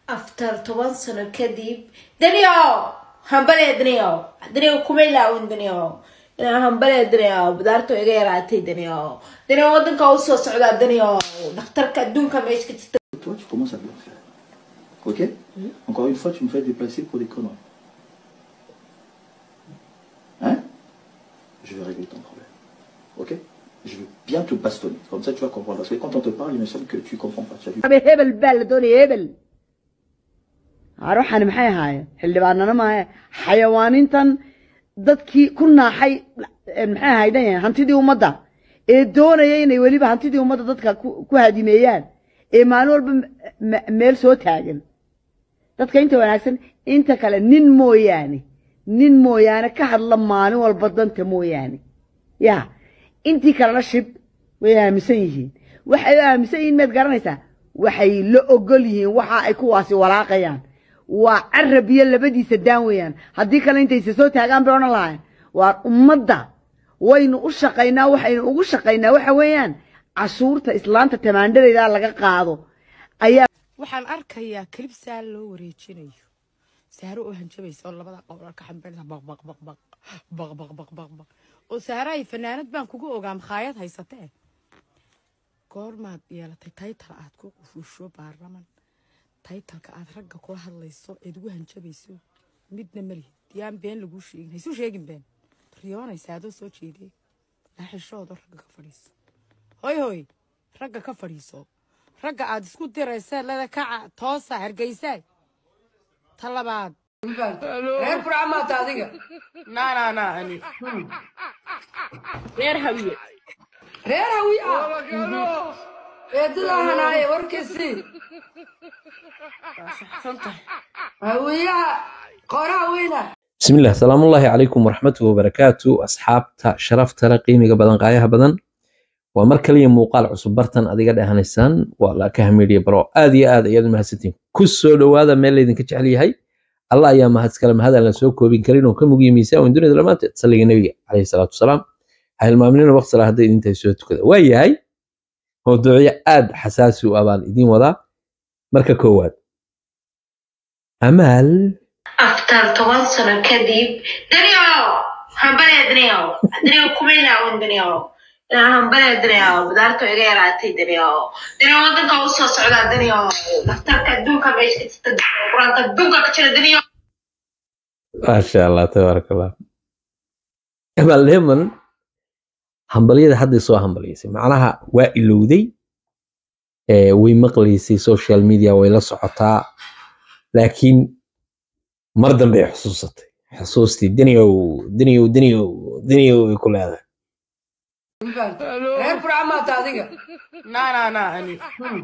after toban sano kadib danio hambale danio danio kuma ilaawin danio inaa hambale danio budaarto iga yaraatay danio danio wadanka usoo socdaa danio dhakhtarka adduunka meesha ka jirta Toi, tu commences à bien faire. Ok Encore une fois, tu me fais déplacer pour des conneries. Hein Je vais régler ton problème. Ok Je vais bien te bastonner. Comme ça, tu vas comprendre. Parce que quand on te parle, il me semble que tu comprends pas. Tu as vu Habe hebel baa la doonaya hebel ruuxani maxay ahaayeen xildhibaanana maahe xayawaanintan dadkii ku naaxay eh, maxay ahaydan hantidii ummadda ee doonaya inay weliba hantidii ummadda dadka ku ku hadimeeyaan ee maalin walba m- m- meel soo taagan dadka inta wanaagsan inta kale nin mooyaane nin mooyaane ka hadla maalin walba danta mooyaane ya intii kalena shib way aaminsan yihiin waxay u aaminsan yihiin maad garanaysaa waxay la ogol yihiin waxa ay kuwaasi walaaqayaan waa carab iyo labadiisa daan weeyaan haddii kale intaysa soo taagaan bay odhan lahayn waa ummadda waynu u shaqaynaa waxaynu ugu shaqaynaa waxa weeyaan cashuurta islaanta tamaandhadeeda laga qaado ayaa waxaan arkayaa kelib saal loo wareejinayo saaro oo hanjabaysa oo labada qowlar ka xambaynaysa baq baq baq baq baq baq baq baq baq oo saarahay fanaanad baan kugu ogaa makhaayad haysatee goormaad yeelatay taytal aad ku qufusho baarlaman taytalka aad ragga kula hadlayso eed ugu hanjabayso midna malihid yaan been laguu sheegin haysu sheegin been riyoonaysa adoo soo jeedee laaxishoodo ragga ka fadhiiso hoy hoy ragga ka fadhiiso ragga aad isku diraysa lada kaca toosa hargeysa ta labaad reer furcamaata adiga naa naa naa ani reer hawiye reer hawi ah eedadaa hanaaye warkiisii waa saxsan tahay hawiyaha qoraha weyna بسم الله السلام الله عليكم ورحمة وبركاته أصحابتا شرفتا قيمة بدن قايها بدن ومر كلية موقال عصب برتن أديقاد أهانيسان ولا كهميريا برو آدي آد أياد مهستين كسو لو هذا ميل ليدن كتشعلي هاي الله يا مهد كلام هذا لن سوكو بين كرين وكم وقي ميسا وين دون لما تصلي النبي عليه الصلاة والسلام هاي المؤمنين وقت صلاة هذا انت سويتو كذا وهي هاي موضوعية آد حساسي وأبان إدين وضع مركا كواد أمال after toban sano kadib danio hambale danio danio kuma ilaawin danio inaa hambale danio budaarto iga yaraatay danio danio wadanka usoo socdaa danio dhakhtarka adduunka meesha ka jirta quraanka adduunka ka jira danio ما شاء الله تبارك الله أمال هيمن hambalyada hadday soo hambalyaysay macnaha waa ilowday ee way maqlaysay social media way la socotaa laakiin mar dambe ay xusuusatay xusuustii daniyow daniyow daniyow daniyow ay ku leedahay reer furcamaata adiga naa naa naa ani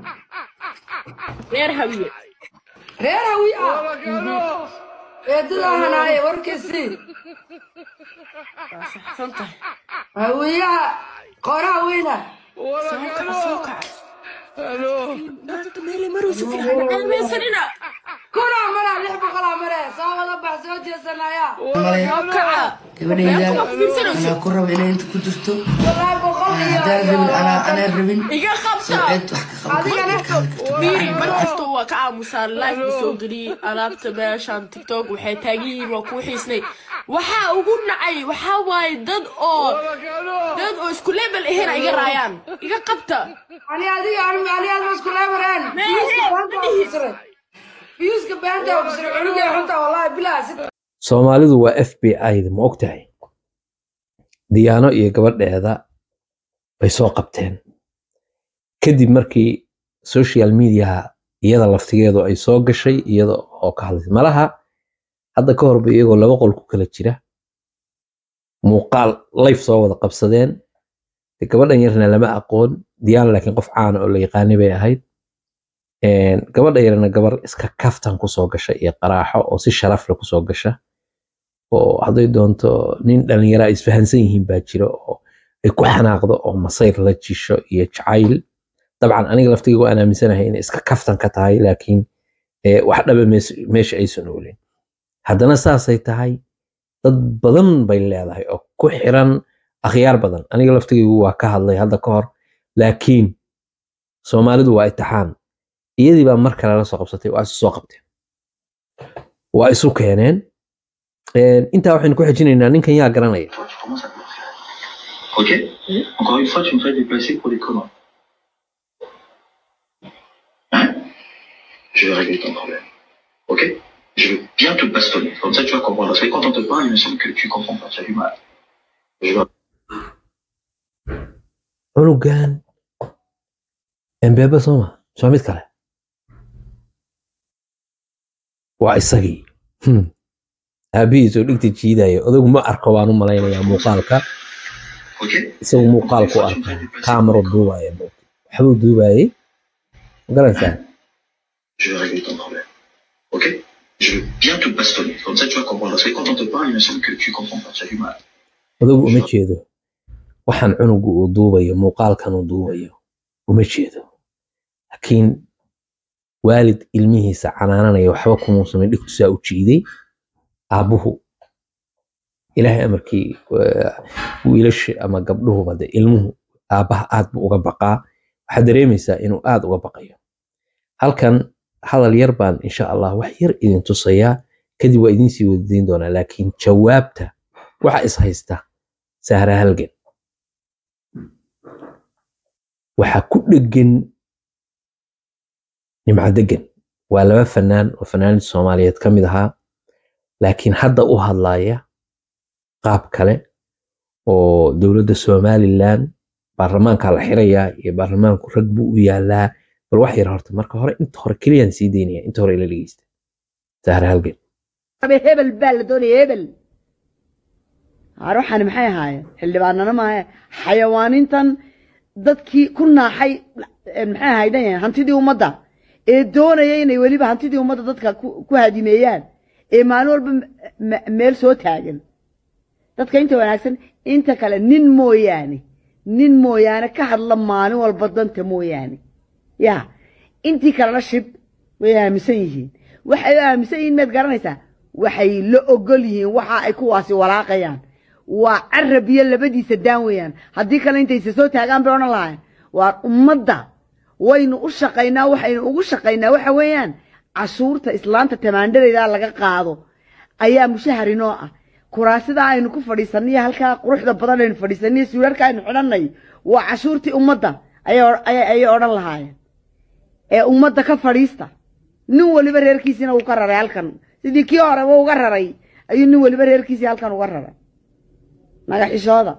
reer hawiye reer hawi ah eedadaa hanaaye warkiisii waa saxsan tahay hawiyaha qoraha weyna soo kaca soo kaca maanta meelay marayso fiican aaminsanina kuna mara lix boqolaa mare soo wada bax soo jeesanaya soo kaca gabadhayda Meelku ma fiirsanayso? anaa ku raba inay inta ku jirto walaahi boqol iyo haddaan rabin anaa anaa rabin iga qabta soo ceed wax ka qaban adigana fiiri mar kasta waa ka aamusaan life ma soo geliyey alaabta meeshan tiktok waxay taagan yihiin waa kuu xiisnay waxaa ugu nacay waxaa waaye dad oo dad oo isku level ahayn ay iga raayaan iga qabta ani adiga ani ani aad isku leemareen fiyuuska beenta oo kusir cunuga xunta wallahi bilaa si soomaalidu waa f b i-da ma ogtahay diyaano iyo gabadheeda bay soo qabteen kadib markii social mediaha iyada laftigeedu ay soo gashay iyada oo ka hadlaysay malaha hadda ka horba iyagoo laba qol ku kala jira muuqaal life soo wada qabsadeen de gabadhan yarna lama aqoon diyaano laakiin qof caana oo la yaqaanay bay ahayd Een, gabadha yarna gabar iska kaftan kusoo gasha iyo qaraaxo oo si sharaf leh kusoo gasha oo hadday doonto nin dhalinyaro ay isfahansan yihiin baa jira oo ay ku xanaaqdo oo masayr la jisho iyo jacayl dabcan aniga laftigaygu aan aaminsanahay inay iska kaftan ka tahay laakiin eh, wax dhaba mees- meesha aysan oolin haddana saasay tahay dad badan bay leedahay oo ku xiran akhyaar badan aniga laftigaygu waa ka hadlay hadda ka hor laakiin soomaalidu waa itixaan iyadii baa mar kale la soo qabsatay waa isu soo qabteen waa isu keeneen Een, intaa waxaynu ku xejinaynaa ninkan yaa garanaya Toi, tu commences à te faire. Ok Encore une fois, tu me fais déplacer pour les communs. Hein Je vais régler ton problème. Ok Je veux bien te bastonner. Comme ça, tu vas comprendre. Parce que quand on te parle, il me semble que tu comprends pas. Tu as du mal. Je vais cunugan embeeba sooma soo mid kale waa isagii Hmm. aabihiisoo dhigta jiidaya odagu ma arko baan u malaynayaa muuqaalka Ok isagu muuqaalku arkaa kaamaro duubaya waxbuu duubayay ma garanaysaa Je vais régler ton problème. Ok Je veux bien te bastonner. Comme ça, tu vas comprendre. Parce que quand on te parle, il me semble que tu comprends pas. Tu as du mal. odagu uma jeedo waxaan cunugu uu duubayo muuqaalkan uu duubayo uma jeedo laakiin waalid ilmihiisa canaananaya waxba kumuu samayn dhigtusaa u jiiday aabbuhu ilaahay amarkii waa- wiilasha ama gabdhuhuba de ilmuhu aabbaha aad buu uga baqaa waxaad dareemaysaa inuu aad uga baqayo halkan hadal yar baan insha allah wax yar idin tusayaa kadib waa idiin sii wadadeyn doonaa laakiin jawaabta waxa is haysta sahra halgan waxaa ku dhegan nimco degan waa laba fanaan oo fanaanid soomaaliyeed ka mid ahaa laakiin hadda u hadlaya qaab kale oo dowladda somalilan baarlamaanka la xirayaa iyo baarlamaanku rag buu u yaalaa bal wax yar horta marka hore inta hore keliyaan sii daynaya inta hore ila dhegeysta sahra halgan abe hebel baa la doonaya hebel haar waxaani maxay ahaayeen xildhibaanana maahe xayawaanintan dadkii ku naaxay eh, maxay ahaydan hantidii ummadda ee doonaya inay weliba hantidii ummadda dadka ku ku hadimeeyaan ee maalin walba m- m- meel soo taagan dadka inta wanaagsan inta kale nin mooyaane nin mooyaane ka hadla maalin walba danta mooyaane ya intii kalena shib way aaminsan yihiin waxay u aaminsan yihiin maad garanaysaa waxay la ogol yihiin waxa ay kuwaasi walaaqayaan waa carab iyo labadiisa daan weeyaan haddii kale intaysa soo taagaan bay odhan lahayn waa ummadda waynu u shaqaynaa waxaynu ugu shaqaynaa waxa weeyaan cashuurta islaanta tamaandharaydaa laga qaado ayaa mushahar inoo ah kuraasida aynu ku fadhiisaniyo halkaa quruxda badan aynu fadhiisaniyo suularka aynu xidhanay waa cashuurtii ummadda ayay ayay- ayay odhan lahaayeen ee ummadda ka fadhiista nin weliba reerkiisina uu ka raray halkan sidii kii horeba uga raray ayuu nin weliba reerkiisii halkan uga raray magaxishooda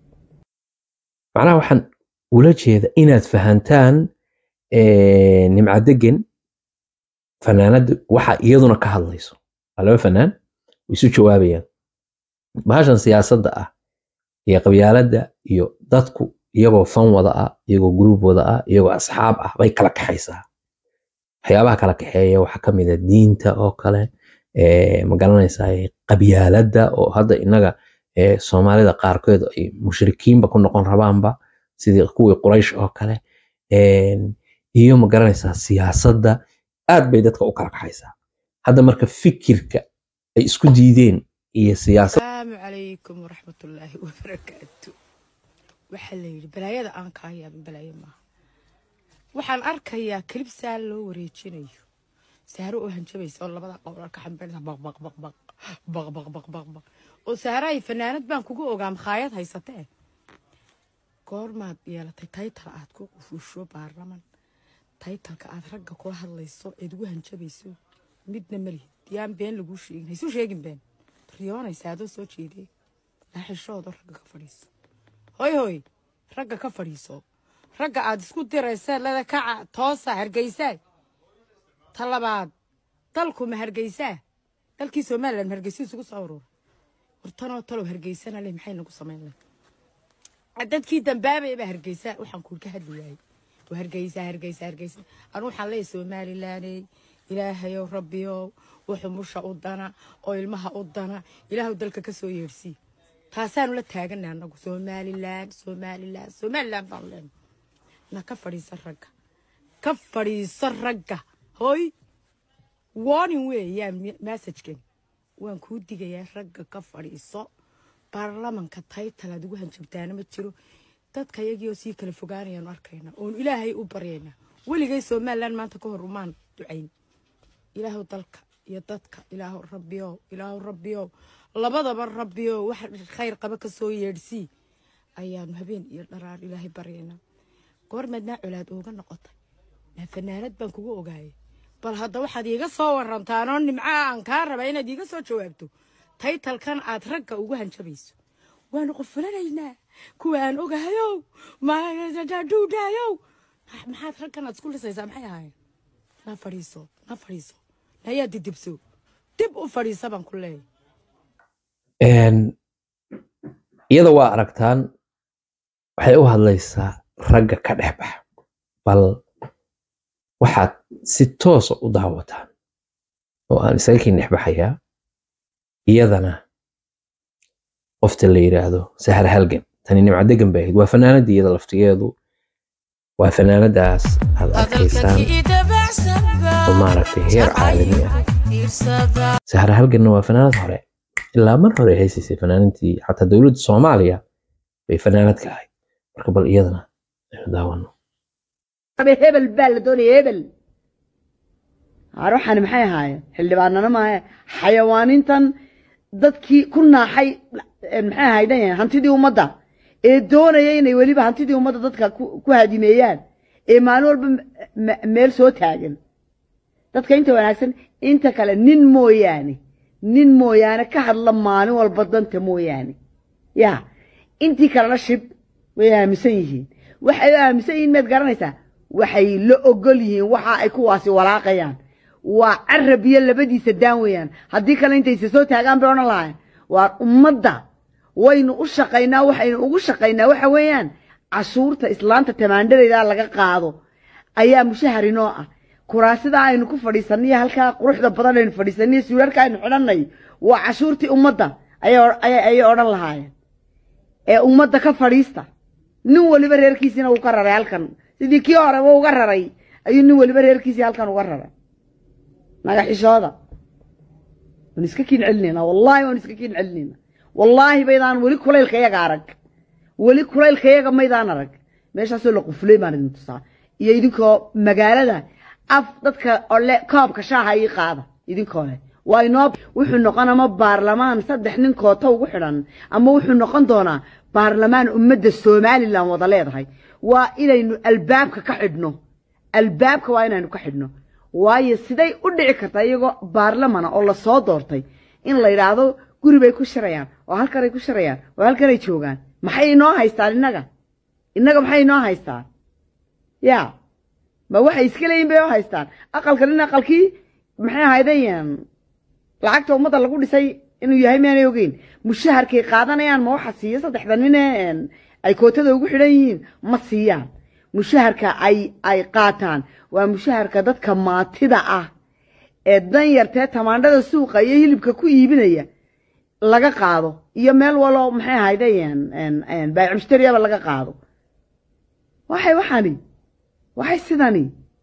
macnaha waxaan ula jeeda inaad fahantaan eh, nimco degan fanaanada waxa iyaduna ka hadlayso waa laba fanaan way isu jawaabayaan bahashan siyaasadda ah iyo qabyaaladda iyo dadku iyagoo fan wada ah iyagoo gruub wada ah iyagoo asxaab ah bay kala kaxaysaa waxyaabaha kala kaxeeya waxaa ka mid a diinta oo kale eh, ma garanaysaa qabyaaladda oo hadda innaga eh, soomaalida qaarkood ay mushrikiinba ku noqon rabaanba sidii kuwii quraysh oo kale een, iyo ma garanaysaa siyaasadda aad bay dadka u kala kaxaysaa hadda marka fikirka ay isku diideen iyo siyaasad السلام عليكم ورحمة الله وبركاته waxaa la yidhi balaayada aan kaa yaabin balaayo maaha waxaan arkayaa kilib saa loo wareejinayo saaro oo hanjabaysa oo labada qowlar ka xambaynaysa baq baq baq baq baq baq baq baq baq oo saara ay fanaanad baan kugu ogaa makhaayad haysatee goormaad yeelatay taytal aad ku qufuusho baarlaman taytalka aad ragga kula hadlayso eed ugu hanjabayso midna malihid yaan been laguu sheegin haysu sheegin been riyoonaysa adoo soo jeediyey laaxishoodo ragga ka fadhiiso hoy hoy ragga ka fadhiiso ragga aad isku diraysa lada kaca toosa hargeysaa ta labaad dalku ma hargeysaa dalkii somalilan ma hargeysa isugu soo ururay wartanoo talow hargeysana leh maxay nagu samayn leh dadkii dambaabaya baa hargeysa waxaan kuul ka hadli waayey waa hargeysa hargeysa hargeysa anu waxaan leeyahay somalilaney ilaahayow rabbiyow wuxuu musha u dana oo ilmaha u dana ilaahu dalka ka soo yeersii taasaanu la taaganay anagu somalilan somalilan somalilan baan leenahay na ka fadhiisa ragga ka fadhiiso ragga hoy warning weeyaan messajkan waan kuu digayaa ragga ka fadhiiso baarlamanka taytal aad ugu hanjabtaana ma jiro dadka iyagii oo sii kala fogaanayaanu arkaynaa oonu ilaahay u baryaynaa weligay somalilan maanta ka hor umaan ducayn ilaahu dalka iyo dadka ilaahu rabbiyow ilaahu rabbiyow labadaba rabbiyow wax khayr qaba ka soo yeedhsii ayaanu habeen iyo dharaar ilaahay baryaynaa goormeednaa colaad ooga noqotay naa fanaanad baan kugu ogaayay bal hadda waxaad iiga soo warantaanoo nimca aan kaa raba inaad iiga soo jawaabto taytalkan aad ragga ugu hanjabayso waanu qofulanaynaa kuwa aan ogahayow madhuudhaayow maxaad raggan aad isku lisaysaa maxay ahaayeen na fadhiiso na fadhiiso nayaa didibso dib u fadhiisa baan ku leeyahay Een, iyada waa aragtaan waxay u hadlaysaa ragga ka dhex baxa bal waxaad si toosa u daawataan oo aan isaga kii dhexbaxayaa iyadana qofta la yidhaahdo sahar halgan tani nimco degan bay ahayd waa fanaanadii iyada laftigeedu waa fanaanadaas aad arkaysaan oo maaragtay heer caalami ah sahar halganna waa fanaanad hore ilaa mar hore haysaysay fanaanantii xataa dowladda soomaaliya bay fanaanad ka ahayd marka bal iyadana aynu daawano abe hebel baa la doonaya hebel haar waxaani maxay ahaayeen xildhibaanana maahe xayawaanintan dadkii ku naaxay eh, maxay ahaydan hantidii ummadda ee doonaya inay weliba hantidii ummadda dadka ku ku hadimeeyaan ee maalin walba m- m- meel soo taagan dadka inta wanaagsan inta kale nin mooyaane nin mooyaane ka hadla maalin walba danta mooyaane ya intii kalena shib way aaminsan yihiin waxay u aaminsan yihiin maad garanaysaa waxay la ogol yihiin waxa ay kuwaasi walaaqayaan waa carab iyo labadiisa daan weeyaan haddii kale intaysa soo taagaan bay odhan lahayn waa ummadda waynu u shaqaynaa waxaynu ugu shaqaynaa waxa weeyaan cashuurta islaanta tamaandharaydaa laga qaado ayaa mushahar inoo ah kuraasidaa aynu ku fadhiisaniyo halkaa quruxda badan aynu fadhiisaniyo suularka aynu xidhanay waa cashuurtii ummadda ayay ayay ayay odhan lahaayeen ee ummadda ka fadhiista nin waliba reerkiisiina uu ka raray halkan sidii kii horeba uga raray ayuu nin waliba reerkiisii halkan uga raray magaxishooda waan iska kiin celinaynaa wallaahi waan iska kiin celinaynaa wallaahi baydaan weli kulaylka iyaga arag weli kulaylka iyaga maydaan arag meeshaasoo la qufulay baan idin tusaa iyo idinkoo magaalada af dadka ole koobka shaaha ii qaada idinkoo leh waa inoo wuxuu noqon ama baarlamaan saddex nin koota ugu xidhan ama wuxuu noqon doonaa baarlamaan ummadda somalilan wada leedahay waa inaynu albaabka ka xidhno albaabka waa inaynu ka xidhno waayo siday u dhici kartaa iyagoo baarlamana oo lasoo doortay in la yidhaahdo guri bay ku shirayaan oo halkanay ku shirayaan oo halkanay joogaan maxay inoo haystaan innaga innaga maxay inoo haystaan ya ma waxay iska leeyihin bay oo haystaan aqalkan in aqalkii maxay ahaydeen lacagta ummadda lagu dhisay inuu yahay miyaanay ogeyn mushaharkay qaadanayaan ma waxa siiya saddexda nin ee ay kootada ugu xidhan yihiin ma siiyaan mushaharka ay ay qaataan waa mushaharka dadka maatida ah ee danyartee tamaandhada suuqa iyo hilibka ku iibinaya laga qaado iyo meel walo maxay ahaydeen baayic mushtariyaba laga qaado waxay waxani waxay sidani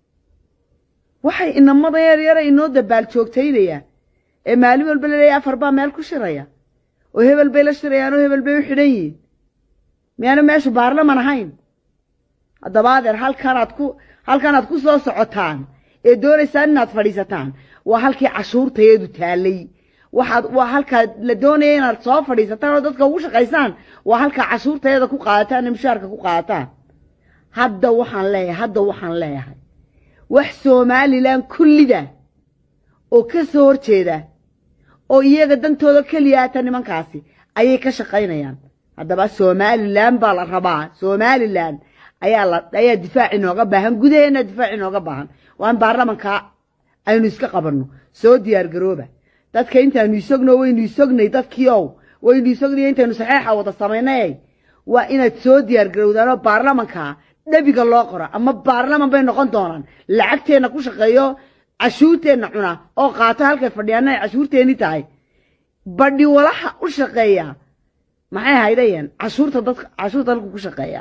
waxay inamada yar yara inoo dabaal joogtaynayaan ee maalin walba laleeyahay afar baa meel ku shiraya oo hebel bay la shirayaan oo hebel bay u xidhan yihiin miyaanu meeshu baarlaman ahayn haddaba adeer halkanaad ku halkanaad ku soo socotaan ee doonaysaan inaad fadhiisataan waa halkii cashuurtayeedu taallay waxaad waa halkaad la doonaya inaad soo fadhiisataan oo dadka ugu shaqaysaan waa halkaa cashuurtayeeda ku qaadataan ee mushaarka ku qaadataan hadda waxaan leeyahay hadda waxaan leeyahay wax somalilan kullida oo ka soo horjeeda oo iyaga dantooda keliyaata nimankaasi ayay ka shaqaynayaan haddaba somalilan baa la rabaa somalilan ayaa la ayaa difaac inooga baahan gudaheena difaac inooga baahan waa in baarlamanka aynu iska qabanno soo diyaar garooba dadka intaanu isogno waynu isognay dadkii ow waynu isognay intaynu saxeexa wada samaynay waa inaad soo diyaar garowdaanoo baarlamanka dhabiga loo qoro ama baarlaman bay noqon doonaan lacagteenna ku shaqeeyo cashuurteenna cuna oo qaato halkay fadhiyaana ay cashuurteenni tahay badhi walaha u shaqeeya maxay haydayeen cashuurta dadka cashuurta dalku ku shaqeeya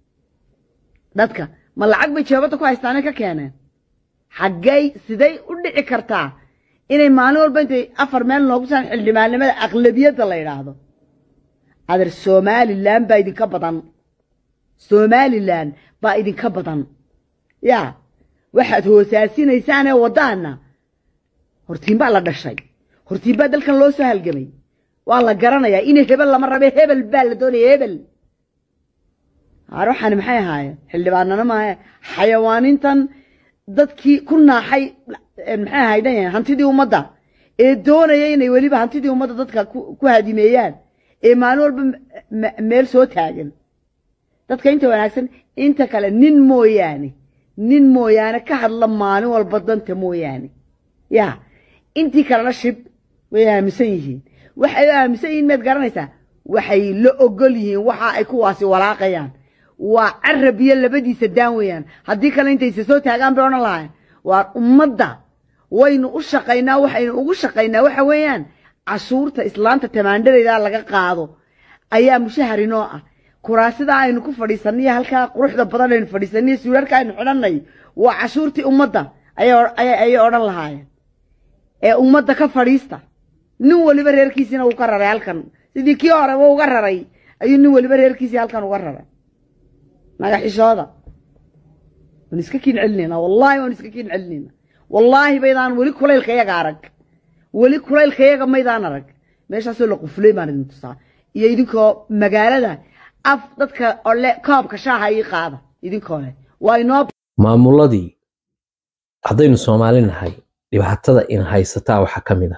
dadka ma lacag bay jeebadda ku haystaanay ka keeneen xaggay siday u dhici kartaa inay maalin walba intay afar meel noogu saan xildhibaannimada aqlabiyadda la yidhaahdo adeer somalilan baa idinka badan somalilan baa idinka badan ya waxaad hoosaasinaysaan ee waddaana hortiin baa la dhashay hortiin baa dalkan loo soo halgamay waa la garanayaa in hebel lama rabe hebel baa la doonaya hebel waxaani maxay ahaayeen xildhibaanana maahe xayawaanintan dadkii ku naaxay maxay ahaydan hantidii ummadda ee doonaya inay weliba hantidii ummadda dadka ku hadimeeyaan ee maalin walba meel soo taagan dadka inta wanaagsan inta kale nin mooyaane nin mooyaane ka hadla maalin walba danta mooyaane ya intii kalena shib way aaminsan yihiin waxay aaminsan yihiin maad garanaysaa waxay la ogol yihiin waxa ay kuwaasi walaaqayaan waa carab iyo labadiisa daan weeyaan haddii kale intaysa soo taagaan bay odhan lahayn waa ummadda waynu u shaqaynaa waxaynu ugu shaqaynaa waxa weeyaan cashuurta islaanta tamaandhareyda laga qaado ayaa mushahar inoo ah kuraasidaa aynu ku fadhiisaniyo halkaa quruxda badan aynu fadhiisaniyo suularka aynu xidhanay waa cashuurtii ummadda ayay odhan lahaayeen ee ummadda ka fadhiista nin weliba reerkiisiina uu ka raray halkan sidii kii horeba uga raray ayuu nin weliba reerkiisii halkan uga raray magaxishooda waan iska kiin celinayna wallaahi waan iska kiin celinayna wallaahi baydaan weli kulaylkayaga arag weli kulaylkayaga maydaan arag meeshaasoo la quflay baan idin tusaa iyo idinkoo magaalada af dadka ole koobka shaaha ii qaada idinkoo leh waa inoo maamuladii haddaynu soomaali nahay dhibaatada in haysataa waxaa ka mid ah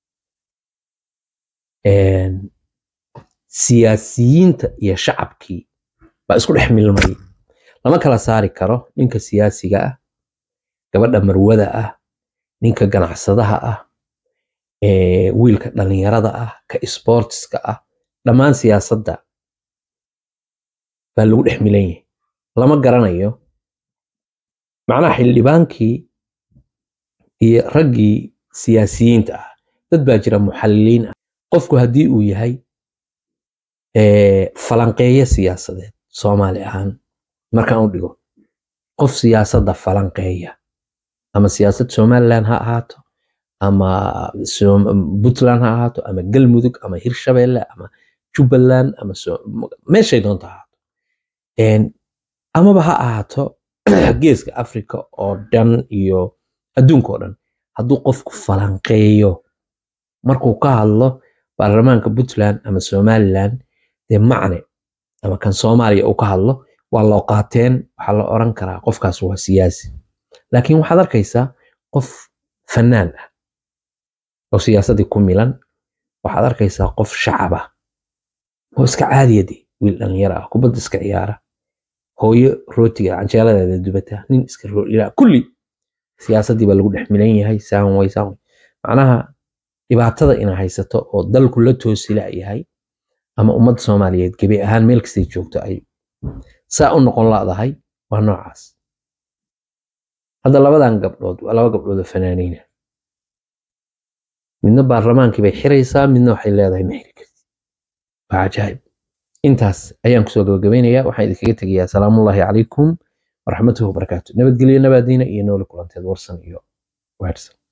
siyaasiyiinta iyo shacabkii baa isku dhex milmay lama kala saari karo ninka siyaasiga ah gabadha marwada ah ninka ganacsadaha ah wiilka dhalinyarada ah ka sportska ah dhammaan siyaasadda baa lagu dhex milan yahay lama garanayo macnaha xildhibaankii iyo raggii siyaasiyiinta ah dad baa jira muxalliliin ah qofku haddii uu yahay falanqeeyo siyaasadeed soomaali ahaan markaan u dhigo qof siyaasadda falanqeeya ama siyaasad somaliland ha ahaato ama puntland ha ahaato ama galmudug ama hirshabelle ama jubbaland ama meeshay doonto ha ahaato amaba ha ahaato geeska africa oo dhan iyo adduunka oo dhan hadduu qofku falanqeeyo markuu ka hadlo baarlamaanka puntland ama somaliland dee macne ama kan soomaaliya uu ka hadlo waa loo qaateen waxaa la oran karaa qofkaas waa siyaasi laakiin waxaad arkaysaa qof fanaan ah oo siyaasaddii ku milan waxaad arkaysaa qof shacab ah oo iska caadiyade wiil dhalinyaro ah kubadda iska ciyaara hooyo rootiga canjeeladeeda dubata nin iska roolila kulli siyaasaddii baa lagu dhex milan yahay saan way saan way macnaha dhibaatada ina haysato oo dalku la toosila yahay ama ummadda soomaaliyeed gebi ahaan meel kastay joogto ay saa u noqon ladahay waa noocaas hadda labadan gabdhood waa laba gabdhood oo fanaaniina midna baarlamaankii bay xiraysaa midna waxay leedahay ma xiri karti waa cajaayib intaas ayaan kusoo gabagabaynayaa waxaan idinkaga tegayaa salaamullaahi calaykum waraxmatuhu wabarakaatu nabadgelyo nabaadiina iyo nooli kulanteed warsan iyo waadsan